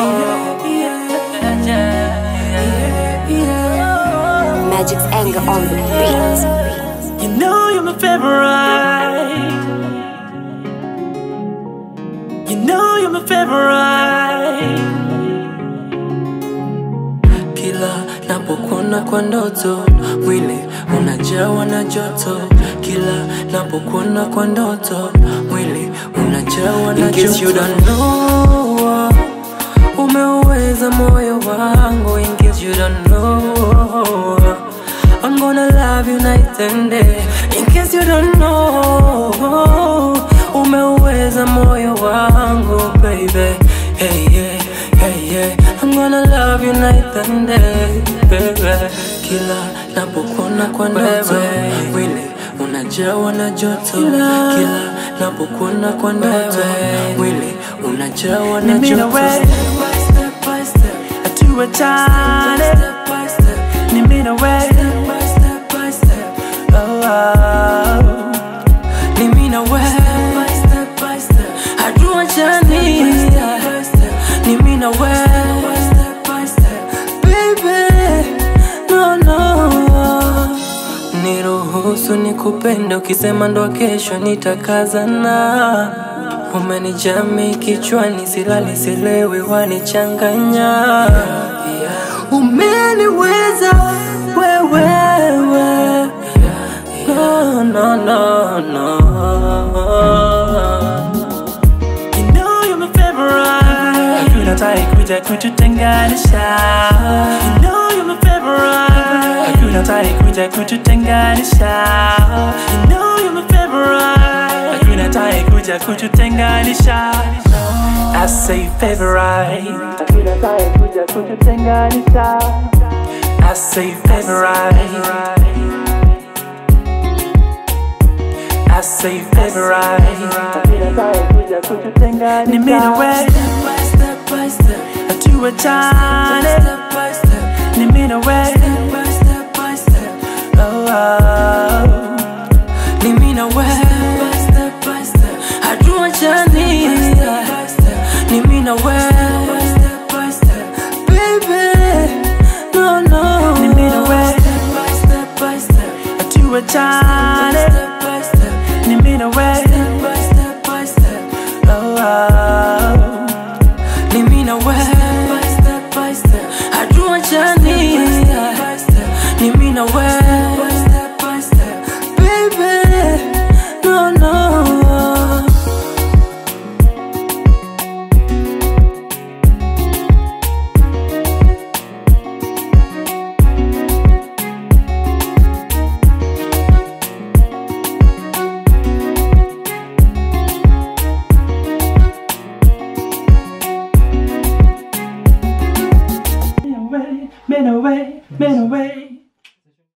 Magic's anger on the beat. You know you're my favorite. You know you're my favorite. Kila napokuona kwa ndoto, mwili unajawa na joto. Kila napokuona kwa ndoto, mwili unajawa na joto. In case you don't know, umeuweza moyo wangu. In case you don't know, I'm gonna love you night and day. In case you don't know, umeuweza moyo wangu, baby. Hey, yeah, hey, yeah. I'm gonna love you night and day, baby. Kila napokuona kwa ndoto, mwili unajawa na joto. Kila napokuona kwa ndoto, mwili unajawa na Mimi na joto. wewe. Step by step by step. tuachane Step by step. ni mimi na wewe Step by step by step. oh, oh. Ni mimi na wewe. Step by step. Hatuachani. Ni mimi na wewe. Step by step. baby no no Niruhusu nikupende, ukisema ndo kesho nitakazana. Umenijami kichwani, silali silewi, wanichanganya. umeniweza wewewe No, no, no, no. You know you're my favorite Hakuna tai kuja kututenganisha You know you're my favorite Hakuna tai kuja kututenganisha You know you're my favorite Hakuna tai kuja kututenganisha I say favorite Hakuna tai kuja kututenganisha I say favorite I say favorite Ni mimi na wewe Step by step by step. tuachane Step by step. ni mimi na wewe Step by step by step. oh, oh. Ni mimi na wewe. Step by step. Hatuachani. Ni mimi na wewe. Step by step. baby no no Ni mimi na wewe. Step by step by step. tuachane Step by step. ni mimi na wewe Step by step by step. oh, oh. Ni mimi na wewe. Step by step. Hatuachani. Ni mimi na wewe. Step by step. baby no no Men away, men away, men away.